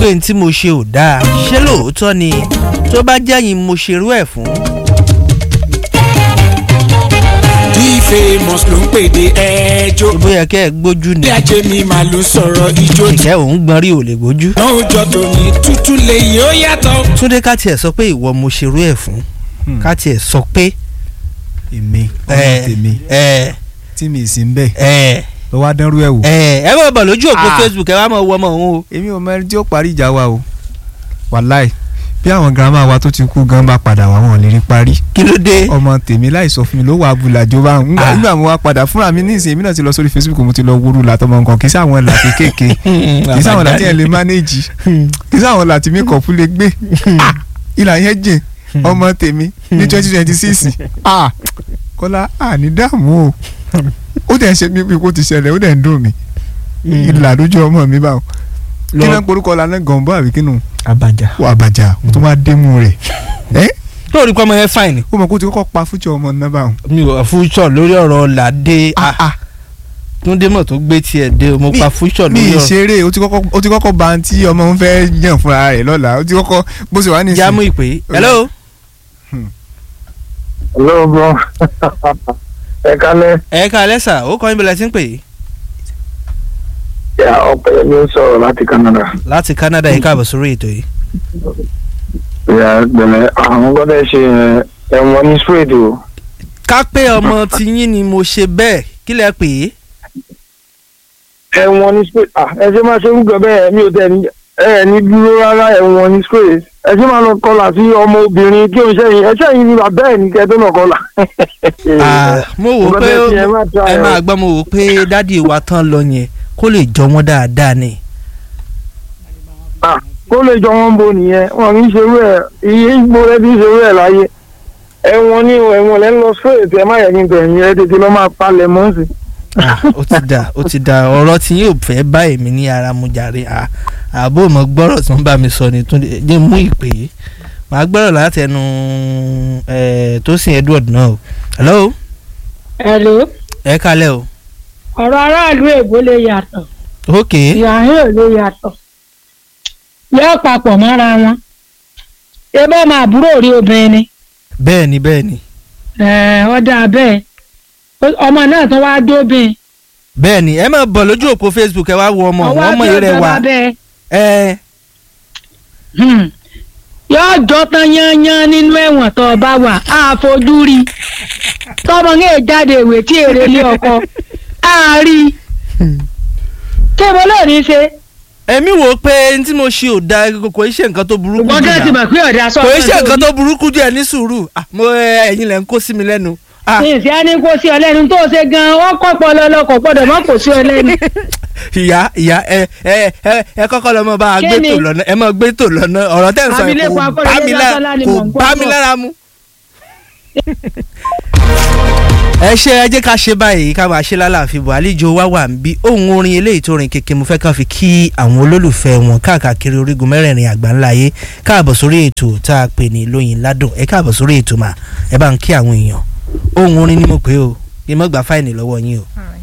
pé n tí mo ṣe ò dáa ṣé lóòótọ́ ni tó bá jẹ́yìn mo ṣerú ẹ̀ fún. bí famous ló ń pèdè ẹjọ́ bóyá kẹ́ ẹ gbójú ni bí ajé mi máa ló sọ̀rọ̀ ijó tí ìkẹ́ òun gbọ́n rí ò lè gbójú. náà ó jọ tòní tútù lè yóò yàtọ̀. túndé ká tiẹ̀ sọ pé ìwọ mo ṣerú ẹ̀ fún ká tiẹ̀ sọ pé. èmi ọmọ ẹ tèmi ẹ tí mi sì ń bẹ̀ ẹ lọ wá dánrú ẹ̀ wò. ẹ ẹ bọ̀ bọ̀ lójú òpó Ah. facebook ẹ wá mọ̀ wọ́ mọ̀ òun o. èmi ò mọ ẹni tí ó parí ìjà wa o wàláì bí àwọn girama wa tó ti kú gan bá padà wá wọn ò lè rí parí kí ló dé. ọmọ tèmi láì sọ fún mi ló wà abúlàjò bá ń Ah. nígbà mo wá padà fúnra mi ní ìsìn èmi náà ti lọ sórí facebook mo ti lọ wúru làtọmọ nǹkan kì í sáwọn làtí kéèké kì í sáwọn làtí ẹ lè mánéjì kì í sáwọn làtí mi kọ̀ fún lè gbé Ah, ìlà yẹn jìn ọmọ tèmi ní twenty twenty six kọ́lá àní dààmú o ó dẹ̀ ń ṣe mí bí kò ti ṣẹlẹ̀ ó dẹ̀ ń dùn mí ìlà lójú ọmọ mi báwọn kí náà porúkọ lánàá gànbọ́ àbí kínú abajà. wà bàjá mo tún wá dé mú rẹ̀ ẹ́ tó rí pọ́nmọ yẹn fáìn ni. ó mọ̀ kó ti kọ́kọ́ pa fújọ ọmọ náà báwọn. mi ò fúnṣọ lórí ọ̀rọ̀ làdé Ah, ah. túndé mọ̀ tó gbé tiẹ̀ dé o, mo Mi- pa fúnṣọ mi lórí ọ̀rọ̀. ìṣeré ó ti kọ́kọ́ ó ti kọ́kọ́ ba tí ọmọ ń fẹ́ yàn fúnra rẹ̀ lọ́la ó ti kọ́kọ́ bó ṣe wà ní jámú ìpè hello. Hello bro. ẹ kálẹ̀ ẹ ká lẹ́sà ó kọ́ níbi lẹ́sìn pè é. ya ọ̀pẹ̀lẹ̀ mi ń sọ̀rọ̀ láti Canada. láti Canada yìí káàbọ̀ sórí ètò yìí. ya gbẹ̀lẹ̀ àwọn gbọ́dọ̀ ṣe ẹ̀wọ̀n ní straight o. ká pé ọmọ tiyín ni mo ṣe bẹ́ẹ̀ kí lẹ pè é. ẹ̀wọ̀n ní straight ah ẹ ṣe máa ṣe rúgọ bẹ́ẹ̀ mi ò tẹ̀ ní ẹ ní dúró rárá ẹ̀wọ̀n ní straight ẹ ṣe máa lọ kọlà sí ọmọ obìnrin tí o ṣẹ́yìn ẹ ṣẹ́yìn ni bàbá ẹ̀ ní kẹ́ tó nà kọlà. Ah, mo wò ó pé Gbọ́dọ̀ ṣe ẹ má try ẹ o. máa gbọ́ mo wò ó pé dádì wa tán lọ yẹn kó lè jọ wọ́n dáadáa ni. Ah, kó lè jọ wọn bo nìyẹn wọn kì í ṣerú ẹ iye ìgbó rẹ ti ń ṣerú ẹ láyé ẹ̀wọ̀n ní ẹ̀wọ̀n lẹ ń lọ straight ẹ má yẹ kí n tẹ̀yìn ẹ tètè lọ máa palẹ̀ mọ́ sí. Ah, ó ti dà ó ti dà ọ̀rọ̀ tí yóò fẹ́ bá èmi ní ara mu jàre Ah, àbó mọ̀ gbọ́rọ̀ tí wọ́n bá mi sọ ni Túndé jẹ́ mú ìpè yìí màá gbọ́rọ̀ láti ẹnu eh, Tósìn Edward náà o. hello Hello. ẹ kalẹ̀ o. ọ̀rọ̀ aráàlú èbó lè yàtọ̀ ok ìyàhín ò lè yàtọ̀ yóò papọ̀ mọ́ra wọn ebí ọmọ àbúrò rí obìnrin ni bẹ́ẹ̀ ni bẹ́ẹ̀ ni Ẹ̀, ọ̀dà bẹ́ẹ̀ Ó- ọmọ náà tó wáá dóbìn bẹ́ẹ̀ ni ẹ máa bọ̀ lójú òpó Facebook ẹ wá wo ọmọ ọwọ́ wọn mọ̀ bí yẹrẹ ọjọ́ wa bá bẹ́ẹ̀ ẹ Hmm. yóò jọ tán yányán nínú ẹ̀wọ̀n tó o bá wà á fojú rí tọmọ ní èjáde ìwé tí èrè lé ọkọ á rí kí mo lè ní ṣe ẹ̀mí wò ó pé n tí mo ṣe ò da kò í ṣe nǹkan tó burúkú ṣùgbọ́n jù kí ẹ ti náà mọ̀ pé ọ̀dà sọ kò í ṣe nǹkan tó burúkú jù ẹ ní sùúrù Ah, mo ẹ, ẹ̀yin lẹ ń kó sí mi lẹ́nu Ah, ìsì á ní kó sí ọ lẹ́nu tó ṣe gan-an wọ́n kọ́ pọ̀ lọ́lọ́kọ̀ gbọ́dọ̀ má kó sí ọ lẹ́nu. ìyá ìyá ẹ ẹ ẹ ẹ kọ́kọ́ lọ mọ bá a Kí gbé ni? tò lọ́nà ẹ mọ gbé tò lọ́nà ọ̀rọ̀ tẹ́ ń sọ yìí Abilékọ kò Akọ́rẹdé bá mi lára Lásánlá ni kò mò ń gbọ́ bá mi bọ̀. lára mu. ẹ ṣe ẹ jẹ́ ká ṣe báyìí ká máa ṣe lálàáfíà bọ̀ àlejò wa wà ń bí ohun orin eléyìí tó rin kékeré mo fẹ́ kàn fi kí àwọn olólùfẹ́ wọn káàkiri orígun mẹ́rẹ̀ẹ̀rin àgbáńlá ayé káàbọ̀ sórí ètò tá a pè ní lóyin ládùn ẹ káàbọ̀ sórí ètò mà ẹ bá ń kí àwọn èèyàn ohun orin ni mo pè o kí n mọ́ gba fáìní lọ́wọ́ yín o. All right.